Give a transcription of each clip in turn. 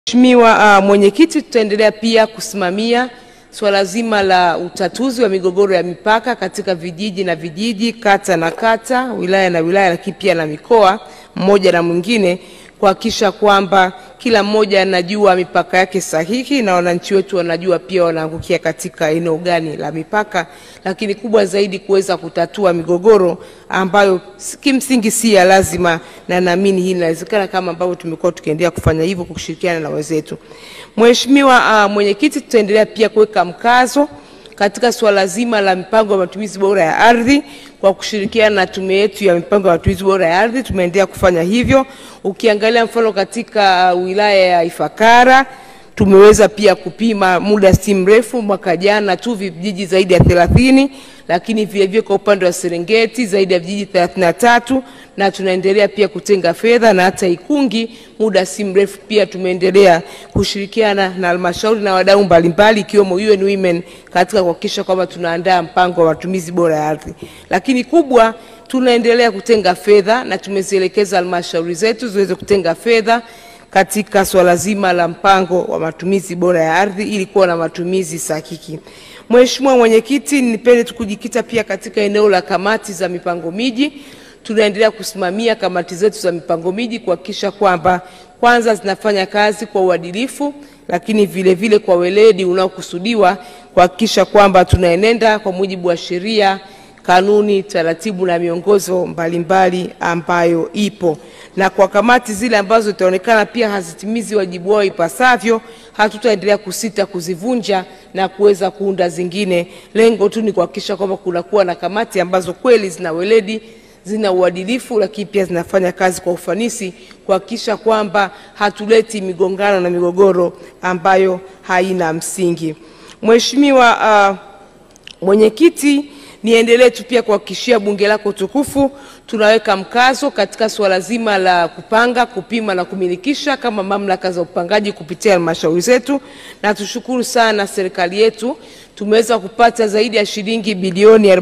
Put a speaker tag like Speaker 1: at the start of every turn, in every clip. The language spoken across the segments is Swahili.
Speaker 1: Mheshimiwa uh, Mwenyekiti, tutaendelea pia kusimamia swala zima la utatuzi wa migogoro ya mipaka katika vijiji na vijiji, kata na kata, wilaya na wilaya, lakini pia na mikoa mmoja na mwingine, kuhakikisha kwamba kila mmoja anajua mipaka yake sahihi na wananchi wetu wanajua pia wanaangukia katika eneo gani la mipaka, lakini kubwa zaidi kuweza kutatua migogoro ambayo kimsingi si ya lazima, na naamini hii inawezekana kama ambavyo tumekuwa tukiendelea kufanya hivyo kwa kushirikiana na wenzetu. Mheshimiwa uh, Mwenyekiti, tutaendelea pia kuweka mkazo katika suala zima la mipango ya matumizi bora ya ardhi kwa kushirikiana na tume yetu ya mipango ya matumizi bora ya ardhi, tumeendelea kufanya hivyo. Ukiangalia mfano katika uh, wilaya ya Ifakara tumeweza pia kupima muda si mrefu, mwaka jana tu vijiji zaidi ya 30, lakini vile vile kwa upande wa Serengeti zaidi ya vijiji 33, na tunaendelea pia kutenga fedha na hata Ikungi muda si mrefu pia tumeendelea kushirikiana na halmashauri na wadau mbalimbali ikiwemo UN Women katika kuhakikisha kwamba tunaandaa mpango wa matumizi bora ya ardhi. Lakini kubwa tunaendelea kutenga fedha na tumezielekeza halmashauri zetu ziweze kutenga fedha katika swala zima la mpango wa matumizi bora ya ardhi ili kuwa na matumizi sahihi. Mheshimiwa Mwenyekiti, nipende tu kujikita pia katika eneo la kamati za mipango miji. Tunaendelea kusimamia kamati zetu za mipango miji kuhakikisha kwamba kwanza zinafanya kazi kwa uadilifu, lakini vile vile kwa weledi unaokusudiwa kuhakikisha kwamba tunaenenda kwa mujibu wa sheria kanuni, taratibu na miongozo mbalimbali ambayo ipo. Na kwa kamati zile ambazo itaonekana pia hazitimizi wajibu wao ipasavyo, hatutaendelea kusita kuzivunja na kuweza kuunda zingine. Lengo tu ni kuhakikisha kwamba kunakuwa na kamati ambazo kweli zina weledi zina uadilifu lakini pia zinafanya kazi kwa ufanisi kuhakikisha kwamba hatuleti migongano na migogoro ambayo haina msingi. Mheshimiwa uh, Mwenyekiti, niendelee tu pia kuhakikishia bunge lako tukufu tunaweka mkazo katika suala zima la kupanga, kupima na kumilikisha kama mamlaka za upangaji kupitia halmashauri zetu, na tushukuru sana serikali yetu tumeweza kupata zaidi ya shilingi bilioni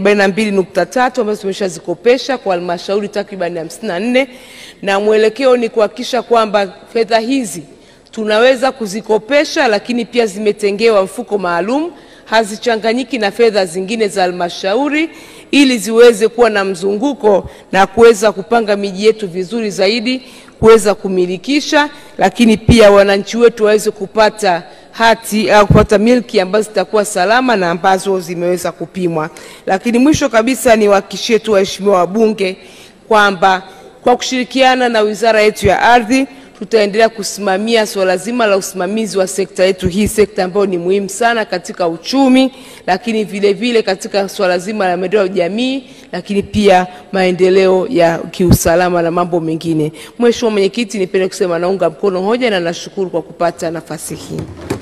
Speaker 1: 42.3 ambazo tumeshazikopesha kwa halmashauri takriban 54 na mwelekeo ni kuhakikisha kwamba fedha hizi tunaweza kuzikopesha, lakini pia zimetengewa mfuko maalum hazichanganyiki na fedha zingine za halmashauri ili ziweze kuwa na mzunguko na kuweza kupanga miji yetu vizuri zaidi, kuweza kumilikisha, lakini pia wananchi wetu waweze kupata hati au kupata milki ambazo zitakuwa salama na ambazo zimeweza kupimwa. Lakini mwisho kabisa niwahakikishie tu waheshimiwa wabunge kwamba kwa kushirikiana na wizara yetu ya ardhi tutaendelea kusimamia suala zima la usimamizi wa sekta yetu hii, sekta ambayo ni muhimu sana katika uchumi, lakini vile vile katika suala zima la maendeleo ya jamii, lakini pia maendeleo ya kiusalama na mambo mengine. Mheshimiwa Mwenyekiti, nipende kusema naunga mkono hoja na nashukuru kwa kupata nafasi hii.